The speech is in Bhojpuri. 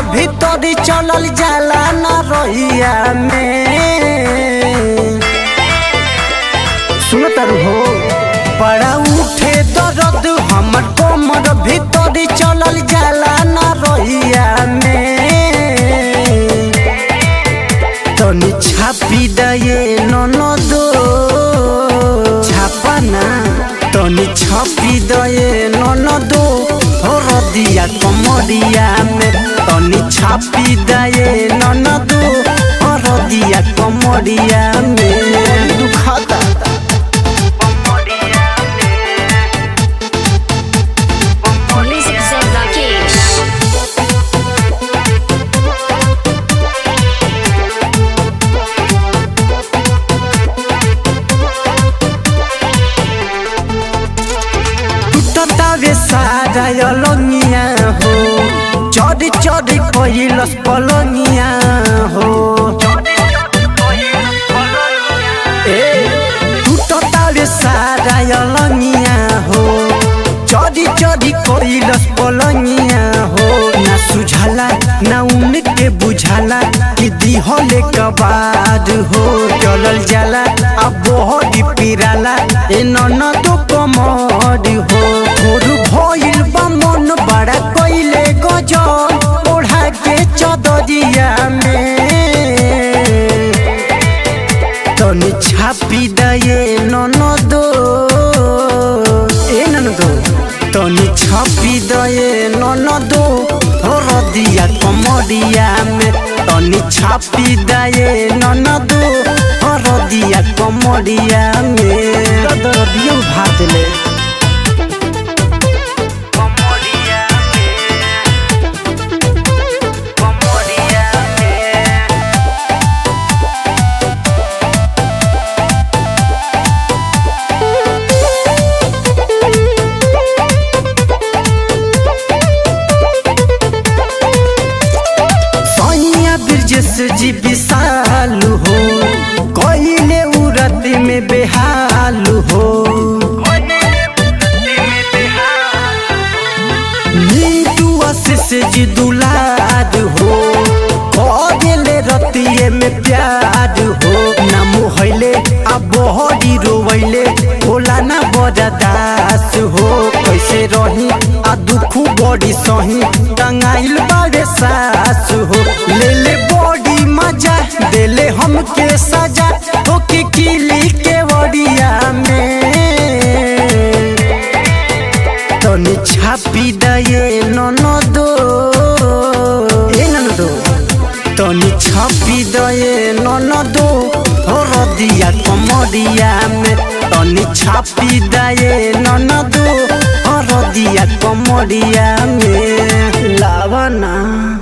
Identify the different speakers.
Speaker 1: भीतर चलल जाला ना रहिया में सुन तारू हो बड़ा उठे दर्द हमर कमर भीतर चलल जाला ना रहिया में तनी छापी दये ननदो छापना तनी छापी दये ननदो हरदिया कमरिया में तनी छापी दये ननदो हरदिया कमरिया में दुखाता
Speaker 2: Music Zen Rakesh.
Speaker 1: टूटतावे सारा अलंगिया हो चढ़ चढ़ कैलस पलंगिया हो ए टूटतावे सारा अलंगिया हो चढ़ चढ़ कैलस पलंगिया हो ना सुझाला ना उनके बुझाला कि दिहले कबाद हो चलल जाला अब बहुत पिराला ए ननद कमर हो भोर भइल बा मन बड़ा कइले गजब ओढ़ा के चदरिया में तनी छापी दये ननदो ए ननदो तनी छापी दये ननदो हरदिया कमरिया में तनी छापी दये ननदो हरदिया कमरिया में दरदियो भात ले सैया ब्रजेश जी विशाल हो कइले उरत में बेहाल हो नीतू आशीष जी दुलार हो कइले रतिये में प्यार हो ना मोहले आ बहरी रोवैले होला ना बरदास हो कैसे रही आ दुख बड़ी सही टंगाइल बारे सास हो ले ले बड़ी मजा देले हमके सजा ओके किली के वड़िया में तनी छापी दये ननदो ए ननदो तनी छापी दये ननदो हरदिया कमरिया में तनी छापी दये ननदो हरदिया कमरिया में लावना